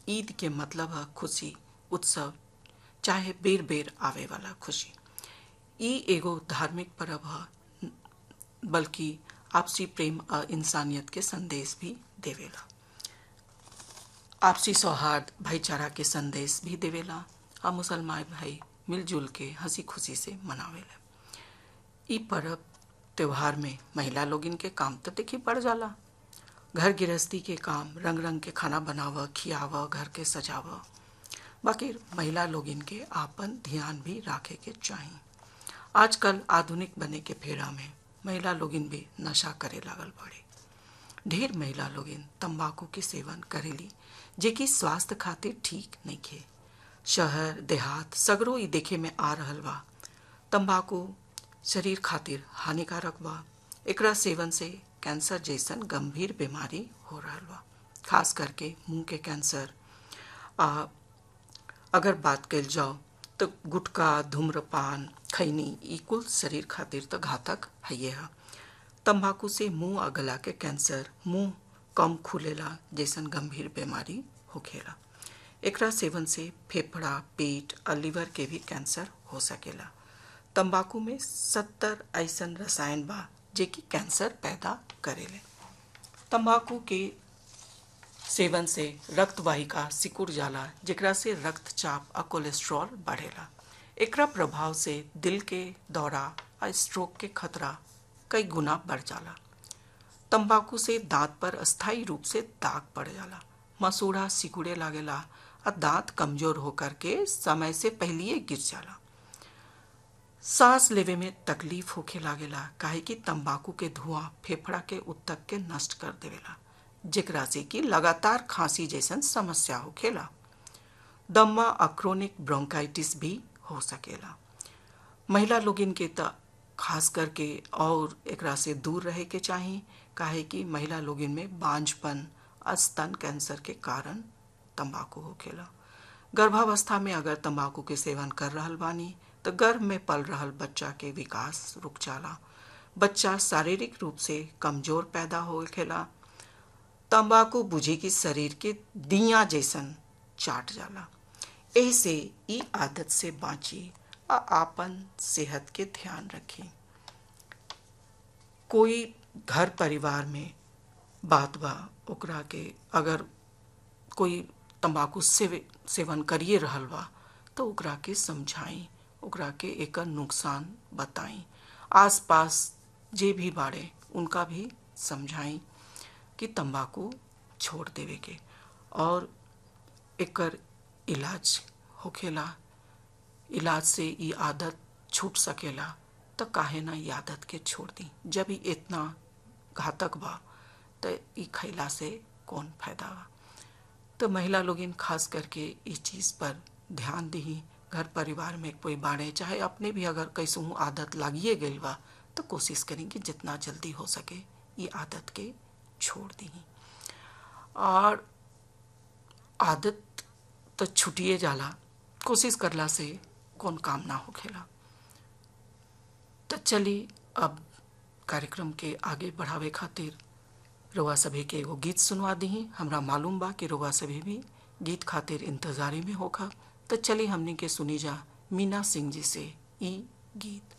ईद के मतलब है खुशी उत्सव चाहे बेर बेर आवे वाला खुशी ई एगो धार्मिक पर्व है बल्कि आपसी प्रेम और इंसानियत के संदेश भी देवेला आपसी सौहार्द भाईचारा के संदेश भी देवेला और मुसलमान भाई मिलजुल के हंसी खुशी से मनावेला ई पर्व त्योहार में महिला लोग इनके काम तो देखी पड़ जाला घर गृहस्थी के काम रंग रंग के खाना बनाव खियाव घर के सजाव बाकी महिला लोग इनके आपन ध्यान भी रखे के चाहिए आजकल आधुनिक बने के फेरा में महिला लोगिन भी नशा करे लागल पड़े ढेर महिला लोगिन तंबाकू के सेवन करेली जे कि स्वास्थ्य खातिर ठीक नहीं खे शहर देहात सगरो ई देखे में आ रहल बा तंबाकू शरीर खातिर हानिकारक बा एकरा सेवन से कैंसर जैसन गंभीर बीमारी हो रहल बा खास करके मुंह के कैंसर आ अगर बात कल जाओ तो गुटखा धूम्रपान खैनी ई कुल शरीर खातिर तो घातक है है तंबाकू से मुंह आ गला के कैंसर मुंह कम खुलेला जैसन गंभीर बीमारी होखेला एकरा सेवन से फेफड़ा पेट और लीवर के भी कैंसर हो सकेला तंबाकू में सत्तर ऐसन रसायन बा जे कि कैंसर पैदा करेले तंबाकू के सेवन से रक्त वाहिका सिकुड़ जाला जेकरा से रक्तचाप और कोलेस्ट्रॉल बढ़ेला एकरा प्रभाव से दिल के दौरा और स्ट्रोक के खतरा कई गुना बढ़ जाला तंबाकू से दांत पर अस्थायी रूप से दाग पड़ जाला मसूड़ा सिकुड़े लागेला और दांत कमजोर होकर के समय से पहले गिर जाला सांस लेवे में तकलीफ होखे लागेला काहे कि तंबाकू के धुआं फेफड़ा के उत्तक के नष्ट कर देवेला जेकरा से कि लगातार खांसी जैसन समस्या होखेला दम्मा अक्रोनिक ब्रोंकाइटिस भी हो सकेला महिला लोगिन के त खास करके और एकरा से दूर रहे के चाही काहे कि महिला लोगिन में बांझपन स्तन कैंसर के कारण तंबाकू होखेला गर्भावस्था में अगर तंबाकू के सेवन कर रहल बानी तो गर्भ में पल रहल बच्चा के विकास रुक जाला बच्चा शारीरिक रूप से कमजोर पैदा होखेला तंबाकू बुझी की शरीर के दिया जैसन चाट जाला ऐसे ई आदत से बाँची आ आपन सेहत के ध्यान रखी कोई घर परिवार में बात बा ओकरा के अगर कोई तंबाकू से सेवन करिए रहल बा तो ओकरा के समझाई ओकरा के एकर नुकसान बताई आसपास जे भी बाड़े उनका भी समझाई कि तंबाकू छोड़ देवे के और एकर इलाज होखेला इलाज से ये आदत छूट सकेला तो काहे ना ये आदत के छोड़ दी जब ही इतना घातक बा तो ये खैला से कौन फायदा बा तो महिला लोग खास करके इस चीज़ पर ध्यान दी घर परिवार में कोई बाड़े चाहे अपने भी अगर कैसू आदत लागिए गई बा तो कोशिश करें कि जितना जल्दी हो सके ये आदत के छोड़ दी और आदत तो छुटिए जाला कोशिश करला से कौन काम ना होखेला तो चली अब कार्यक्रम के आगे बढ़ावे खातिर रोवा सभी के एगो गीत सुनवा दी हमरा मालूम बा कि रोवा सभी भी गीत खातिर इंतजारी में होखा तो चली हमनी के सुनी जा मीना सिंह जी से ई गीत